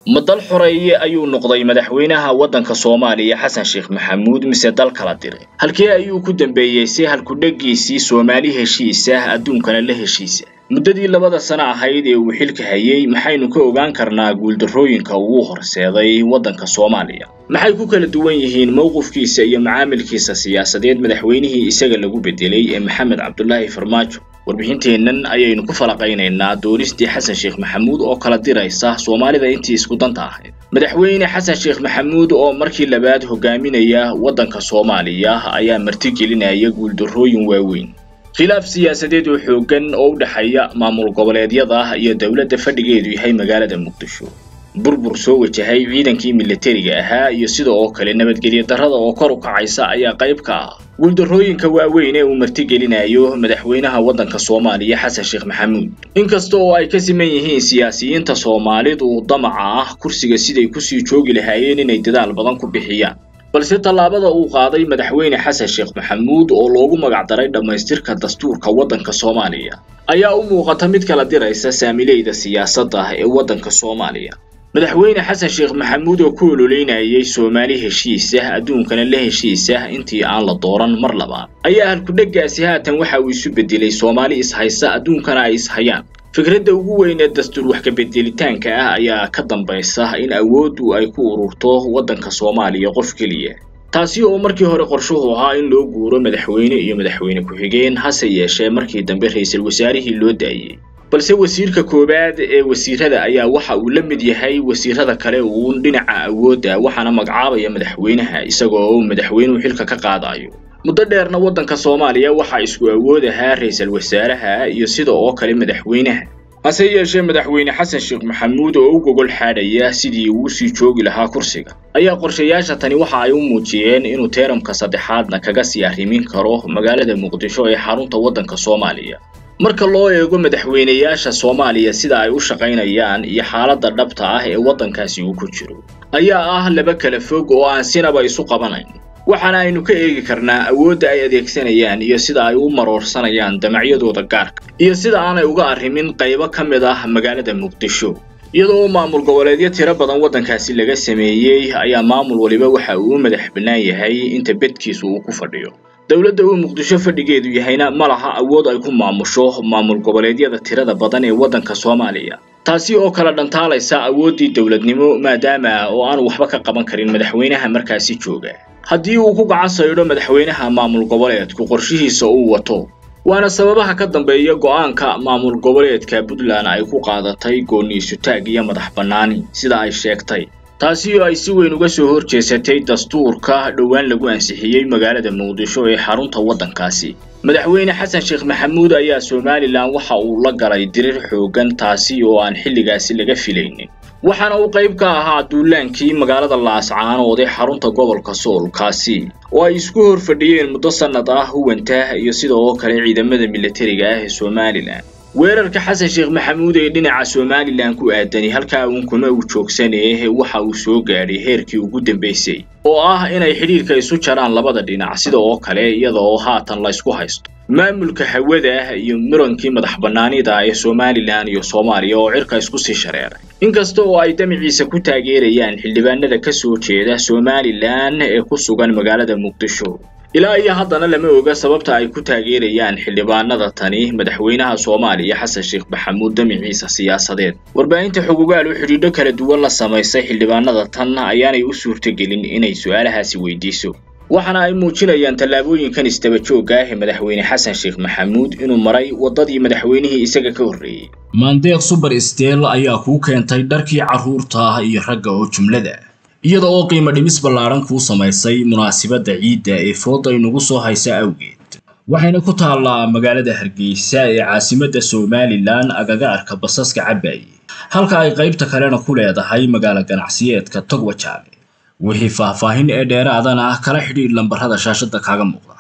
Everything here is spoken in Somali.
ma dal xoreeye ayuu noqday madaxweynaha waddanka soomaaliya xasan sheekh maxamuud mise dal kala diray halkee ayuu ku dambeeyey si halkudhegiisii soomaali heshiisa adduunkana la heshiisa muddadii labada sano ahayd ee uu xilka hayay maxaynu ka ogaan karnaa guuldarrooyinka ugu horseeday waddanka soomaaliya maxay ku kala duwan yihiin mowqifkiisa iyo macaamilkiisa siyaasadeed madaxweynihii isaga lagu bedelay ee maxamed cabdulaahi farmaajo warbixinteennan ayaynu ku falaqaynaynaa doonistii xasan sheekh maxamuud oo kala diraysa soomaalida intii isku danta ahayd madaxweyne xasan sheekh maxamuud oo markii labaad hogaaminaya waddanka soomaaliya ayaa martigelinaya guuldarrooyin waaweyn khilaaf siyaasadeed oo xooggan oo u dhexeeya maamul goboleedyada iyo dowladda fadhigeedu yahay magaalada muqdisho burbur soo wajahay ciidankii militariga ahaa iyo sida oo kale nabadgelyo darrada oo kor u kacaysa ayaa qayb ka ah guuldarrooyinka waaweyn ee uu martigelinayo madaxweynaha waddanka soomaaliya xasan sheekh maxamuud inkasta oo ay ka siman yihiin siyaasiyiinta soomaalidu damaca ah kursiga siday kusii joogi lahaayeen inay dadaal badan ku bixiyaan balse tallaabada uu qaaday madaxweyne xasan sheekh maxamuud oo loogu magacdaray dhammaystirka dastuurka waddanka soomaaliya ayaa u muuqata mid kala diraysa saamileyda siyaasadda ee waddanka soomaaliya madaxweyne xasan sheekh maxamuud oo ku ololeynayay soomaali heshiisa adduunkana la heshiisa intii aan la dooran mar labaad ayaa halkudhegaasi haatan waxa uu isu bedelay soomaali ishaysa adduunkana ay ishayaan fikradda ugu weyn ee dastuur wax kabeddelitaanka ah ayaa ka dambaysa in awooddu ay ku ururto waddanka soomaaliya qof keliya taasi oo markii hore qorshuhu ahaa in loo guuro madaxweyne iyo madaxweyne ku-xigeen hase yeeshee markii dambe ra-iisul wasaarihii loo daayey balse wasiirka koowaad ee wasiirada ayaa waxa uu la mid yahay wasiirada kale uun dhinaca awoodda waxaana magacaabaya madaxweynaha isagoo uu madaxweynuhu xilka ka qaadayo muddo dheerna waddanka soomaaliya waxaa isku awood ahaa ra-iisul wasaaraha iyo sida oo kale madaxweynaha hase yeeshee madaxweyne xasan sheekh maxamuud oo u gogol xaadhaya sidii uu sii joogi lahaa kursiga ayaa qorshayaasha tani waxa ay u muujiyeen inuu teeramka saddexaadna kaga sii arrimin karo magaalada muqdisho ee xarunta waddanka soomaaliya marka loo eego madaxweynayaasha soomaaliya sida ay u shaqaynayaan iyo xaaladda dhabta ah ee waddankaasi uu ku jiro ayaa ah laba kala fog oo aan sinaba isu qabanayn waxaana aynu ka eegi karnaa awoodda ay adeegsanayaan iyo sida ay u maroorsanayaan damacyadooda gaarka iyo sida aanay uga arrimin qaybo ka mid ah magaalada muqdisho iyadoo maamul goboleedyo tiro badan waddankaasi laga sameeyey ayaa maamul waliba waxa uu u madax bannaan yahay inta bedkiisu uu ku fadhiyo dowladda uu muqdisho fadhigeedu yahayna ma laha awood ay ku maamusho maamul goboleedyada tirada badan ee waddanka soomaaliya taasi oo kala dhantaalaysa awooddii dowladnimo maadaama oo aanu waxba ka qaban karin madaxweynaha markaasi jooga haddii uu ku gacan saydho madaxweynaha maamul goboleedku qorshihiisa uu wato waana sababaha ka dambeeya go'aanka maamul goboleedka puntland ay ku qaadatay gooniisutaag iyo madax bannaani sida ay sheegtay taasi oo ay si weyn uga soo hor jeesatay dastuurka dhowaan lagu ansixiyey magaalada muqdisho ee xarunta waddankaasi madaxweyne xasan sheekh maxamuud ayaa somalilan waxa uu la galay dirir xooggan taasi oo aan xilligaasi laga filaynin waxaana uu qayb ka ahaa duulaankii magaalada laascaanood ee xarunta gobolka soolkaasi oo ay isku hor fadhiyeen muddo sannad ah huwanta iyo sida oo kale ciidamada militariga ah ee somalilan weerarka xasan sheekh maxamuud ee dhinaca somalilan ku aadani halkaa uun kuma uu joogsanee waxa uu soo gaadhay heerkii ugu dambaysay oo ah inay xidhiirka isu jaraan labada dhinac sida oo kale iyada oo haatan la ysku haysto maamulka hawada iyo murankii madax bannaanida ee somalilan iyo soomaaliya oo cirka isku sii shareeray inkasta oo ay damiciisa ku taageerayaan xildhibaanada ka soo jeeda somalilan ee ku sugan magaalada muqdisho ilaa iyo haddana lama oga sababta ay ku taageerayaan xildhibaanada tani madaxweynaha soomaaliya xasan sheekh maxamuud damiciisa siyaasadeed warbaahinta xogogaal oo xidhiidho kala duwan la samaysay xildhibaanada tan ayaanay u suurtagelin inay su-aalahaasi weydiiso waxaana ay muujinayaan tallaabooyinkan istaba joogga ah ee madaxweyne xasan sheekh maxamuud inuu maray waddadii madaxweynihii isaga ka horreeyey maandeeq suber steel ayaa kuu keentay dharkii carruurta iyo ragga oo jumlada iyada oo qiimo dhimis ballaaran kuu samaysay munaasibadda ciidda ee fooda inugu soo haysa awgeed waxayna ku taallaa magaalada hargeysa ee caasimadda somalilan agaga arka basaska cabaaye halka ay qaybta kalena ku leedahay magaalo ganacsiyeedka togwajaale wixii faahfaahin ee dheeraadana kala xidhiidh lambarrada shaashadda kaaga muuqda